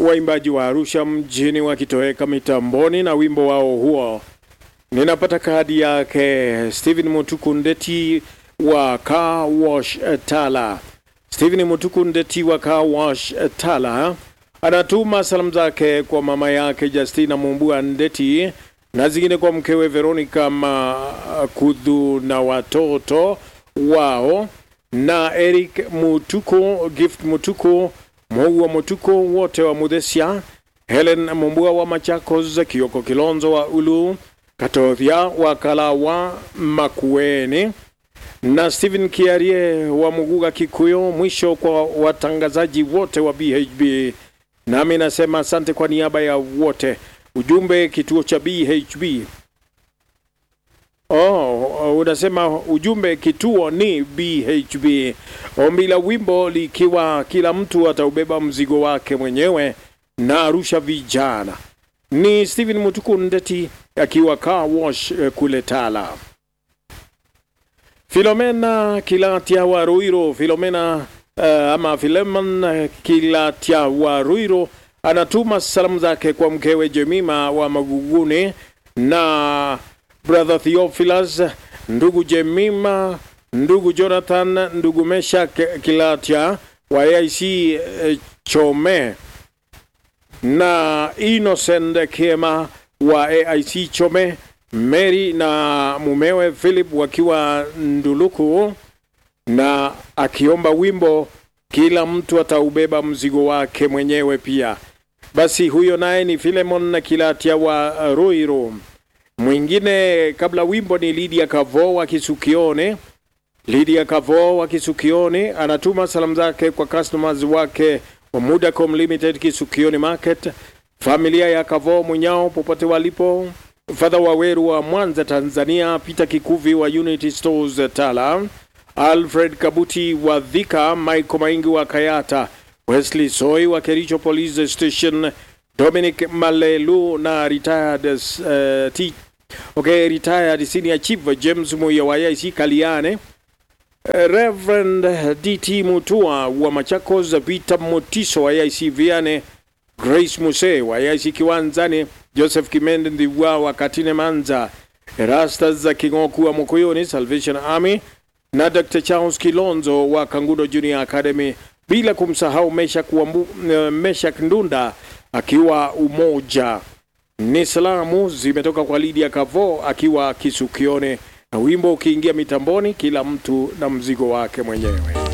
waimbaji wa Arusha mjini wakitoweka mitamboni na wimbo wao huo. Ninapata kadi yake Steven Mutuku Ndeti wa Car Wash Tala. Steven Mutuku Ndeti wa Car Wash Tala anatuma salamu zake kwa mama yake Justina Mumbua Ndeti na zingine kwa mkewe Veronica Makudhu na watoto wao na Eric Mutuku, Gift Mutuku, Moua Mutuku wote wa Muthesia, Helen Mumbua wa Machakos, Kioko Kilonzo wa Ulu, Katovia wa Kalawa Makueni na Stephen Kiarie wa Muguga Kikuyu. Mwisho kwa watangazaji wote wa BHB, nami nasema asante kwa niaba ya wote. Ujumbe kituo cha BHB. Oh, unasema ujumbe kituo ni BHB. Ombi la wimbo likiwa kila mtu ataubeba mzigo wake mwenyewe na Arusha vijana. Ni Steven Mutuku Ndeti akiwa car wash eh, kule Tala. Filomena Kilatia wa Ruiro, Filomena uh, ama Filemon uh, Kilatia wa Ruiro anatuma salamu zake kwa mkewe Jemima wa Maguguni na brother Theophilus, ndugu Jemima, ndugu Jonathan, ndugu Mesha Kilatia wa AIC eh, Chome na Innocent Kema wa AIC Chome, Mary na mumewe Philip wakiwa Nduluku, na akiomba wimbo kila mtu ataubeba mzigo wake mwenyewe pia. Basi huyo naye ni Filemon na Kilatia wa Ruiru. Mwingine kabla wimbo ni Lydia Kavo wa Kisukione. Lydia Kavo wa Kisukione anatuma salamu zake kwa customers wake wa Mudacom Limited Kisukione Market, familia ya Kavo Munyao popote walipo, Fadha Waweru wa Mwanza Tanzania, Peter Kikuvi wa Unity Stores Tala, Alfred Kabuti wa Dhika, Michael Maingi wa Kayata, Wesley Soy wa Kericho Police Station, Dominic Malelu na retired uh, T okay, retired senior chief James Muya wa IC Kaliane, Reverend DT Mutua wa Machakos, Peter Motiso wa IC Viane, Grace Muse wa IC Kiwanzani, Joseph Kimende Ndiwa wa Katine Manza, Erastas za Kingoku wa Mukuyuni Salvation Army na Dr. Charles Kilonzo wa Kangudo Junior Academy, bila kumsahau Meshak, Wambu, uh, Meshak Ndunda akiwa Umoja. Ni salamu zimetoka kwa Lydia Kavo akiwa Kisukione, na wimbo ukiingia mitamboni, kila mtu na mzigo wake mwenyewe.